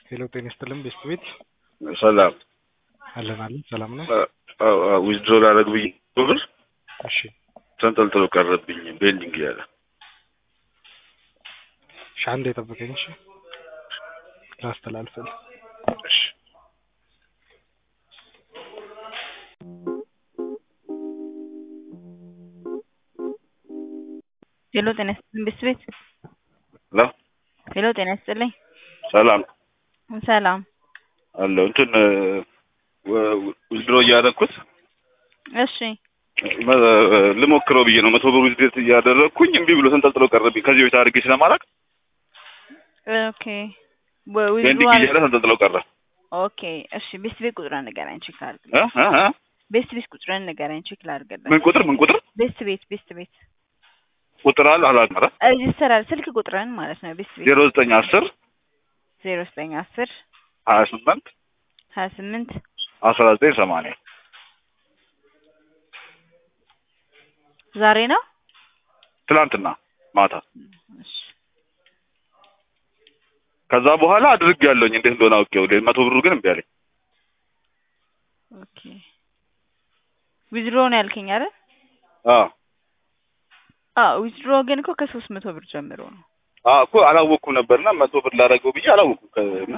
ሄሎ ጤና ይስጥልን ቤስት ቤት ሰላም አለን አለን ሰላም ነው። ዊዝድሮ ላደርግ ብዬ ብር እሺ ተንጠልጥሎ ቀረብኝ ቤንዲንግ እያለ እሺ አንዴ የጠበቀኝ እሺ ላስተላልፍል እሺ ሄሎ ጤና ይስጥልኝ ቤስት ቤት ሄሎ ሄሎ ጤና ይስጥልኝ ሰላም ሰላም አለው እንትን ዊዝድሮ እያደረግኩት እሺ ልሞክረው ብዬ ነው መቶ ብር ዊዝድሮ እያደረግኩኝ እምቢ ብሎ ተንጠልጥሎ ቀረብኝ ከዚህ በፊት አድርጌ ስለማላውቅ ኦኬ ቤንዲንግ እያለ ተንጠልጥሎ ቀረ ኦኬ እሺ ቤስት ቤት ቁጥርን ንገረኝ ቼክ ላድርግ እ እ እ ቤስት ቤት ቁጥርን ንገረኝ ቼክ ላድርግልህ ምን ቁጥር ምን ቁጥር ቤስት ቤት ቤስት ቤት ቁጥር አለ አላውቅም ኧረ ሬጅስተር አለ ስልክ ቁጥርን ማለት ነው ቤስት ቤት ዜሮ ዘጠኝ አስር ዜሮ ዘጠኝ አስር ሀያ ስምንት ሀያ ስምንት አስራ ዘጠኝ ሰማንያ ዛሬ ነው ትላንትና ማታ እሺ ከዛ በኋላ አድርግ ያለውኝ እንዴት እንደሆነ አውቄው መቶ ብሩ ግን እምቢ አለኝ ኦኬ ዊዝድሮ ነው ያልከኝ አይደል አዎ አዎ ዊዝድሮ ግን እኮ ከሶስት መቶ ብር ጀምሮ ነው አዎ እኮ አላወቅኩም ነበርና መቶ ብር ላደረገው ብዬ አላወቅኩም ከና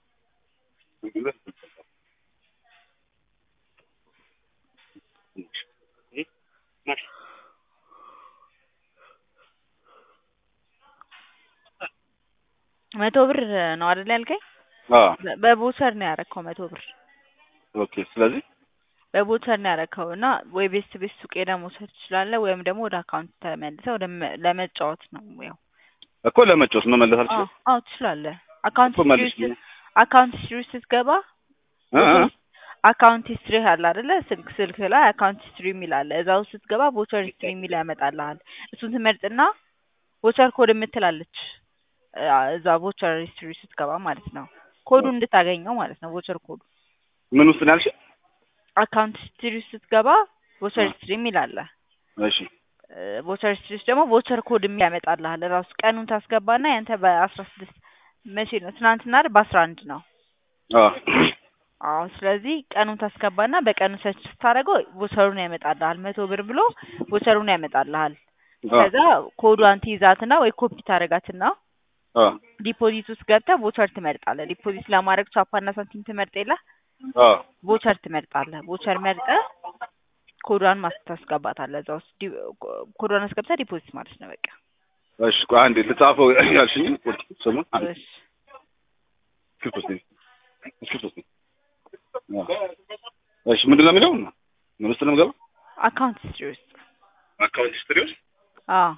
መቶ ብር ነው አይደል ያልከኝ አዎ በ- በቦቸር ነው ያረከው መቶ ብር ኦኬ ስለዚህ በቦቸር ነው ያረከው እና ወይ ቤስት ቤት ሱቅ ሄደህ መውሰድ ትችላለህ ወይም ደግሞ ወደ አካውንት ተመልሰህ ወደ መ- ለመጫወት ነው ያው እኮ ለመጫወት መመለስ አዎ አልችልም አዎ ትችላለህ አካውንት እኮ መልስ ሂስትሪ ውስጥ አካውንት ሂስትሪ ውስጥ ስትገባ እ እ አካውንት ሂስትሪ አለ አይደለ ስልክ ስልክ ላይ አካውንት ሂስትሪ የሚል አለ እዛ ውስጥ ስትገባ ቦቸር ሂስትሪ የሚል ያመጣልሃል እሱን ትመርጥና ቦቸር ኮድ የምትላለች እዛ ቦቸር ሂስትሪ ስትገባ ማለት ነው ኮዱ እንድታገኘው ማለት ነው ቦቸር ኮዱ ምን ውስጥ ነው ያልሽኝ? አካውንት ሂስትሪ ውስጥ ስትገባ ቦቸር ሂስትሪ የሚል አለ እሺ ቦቸር ሂስትሪ ውስጥ ደግሞ ቦቸር ኮድ የሚል ያመጣልሃል ራሱ ቀኑን ታስገባና ያንተ በአስራ ስድስት መቼ ነው ትናንትና አይደል በአስራ አንድ ነው አዎ አዎ ስለዚህ ቀኑን ታስገባና በቀኑ ሰርች ስታደርገው ቦቸሩን ያመጣልሃል መቶ ብር ብሎ ቦቸሩን ያመጣልሃል ከዛ ኮዷን ትይዛትና ወይ ኮፒ ታደርጋትና አዎ ዲፖዚት ውስጥ ገብተህ ቦቸር ትመርጣለህ ዲፖዚት ለማድረግ ቻፓና ሳንቲም ትመርጥ የለ አዎ ቦቸር ትመርጣለህ ቦቸር መርጠህ ኮዷን ማስ ታስገባታለህ እዛ ውስጥ ዲ- ኮዷን አስገብተህ ዲፖዚት ማለት ነው በቃ እሺ ቆይ አንዴ ልጻፈው ያልሽኝ ቁጥር ስሙን አንዴ እሺ እስክሪፕት ውስጥ እስክሪፕት ውስጥ አዎ እሺ ምንድን ነው የሚለው ምን ውስጥ ነው የምገባው አካውንት ሂስትሪ ውስጥ አካውንት ሂስትሪ ውስጥ አዎ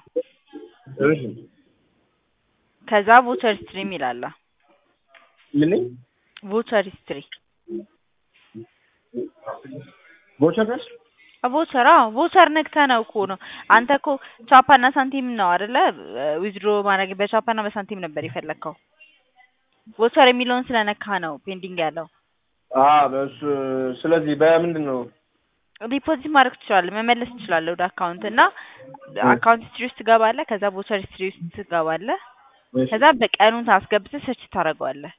ከዛ ቦቸር ሂስትሪ የሚል አለ ምን ቦቸር ሂስትሪ ቦቸር ነሽ? ቦቸር አዎ ቦቸር ነክተህ ነው እኮ ነው አንተ እኮ ቻፓና ሳንቲም ነው አይደለ ዊዝድሮ ማድረግ በቻፓና በሳንቲም ነበር የፈለግከው ቦቸር የሚለውን ስለነካ ነው ፔንዲንግ ያለው አ በሱ ስለዚህ በምንድን ነው ዲፖዚት ማድረግ ትችላለህ መመለስ ትችላለህ ወደ አካውንት እና አካውንት ሂስትሪ ውስጥ ትገባለህ ከዛ ቦቸር ሂስትሪ ውስጥ ትገባለህ ከዛ በቀኑን ታስገብተህ ሰርች ታደርገዋለህ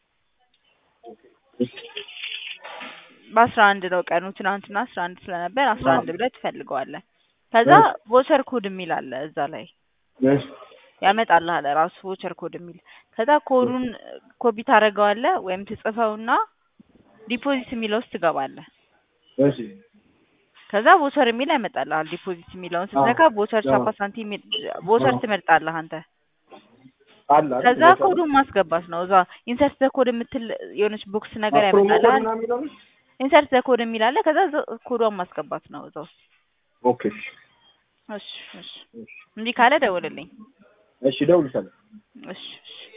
በአስራ አንድ ነው ቀኑ ትናንትና አስራ አንድ ስለነበር አስራ አንድ ብለህ ትፈልገዋለህ ከዛ ቦቸር ኮድ የሚል አለ እዛ ላይ ያመጣልሃል ራሱ ቮቸር ኮድ የሚል ከዛ ኮዱን ኮፒ ታደርገዋለህ ወይም ትጽፈውና ዲፖዚት የሚለው ውስጥ ትገባለህ እሺ ከዛ ቮቸር የሚል ያመጣልሃል ዲፖዚት የሚለውን ስትነካ ቮቸር ቻፓ ሳንቲም ቮቸር ትመርጣለህ አንተ አለ አይደል? ከዛ ቦቸር። ኮዱን ማስገባት ነው እዛ ኢንሰርት ዘ ኮድ የምትል የሆነች ቦክስ ነገር ፕሮሞ ኮድ ያመጣልሃል ምናምን የሚለው ነው? ኢንሰርት ዘ ኮድ የሚል አለ ከዛ ዘ- ኮዷን ማስገባት ነው እዛ ውስጥ ኦኬ እሺ እሺ እንዲህ ካለ ደውልልኝ እሺ እደውልልሻለሁ እሺ እሺ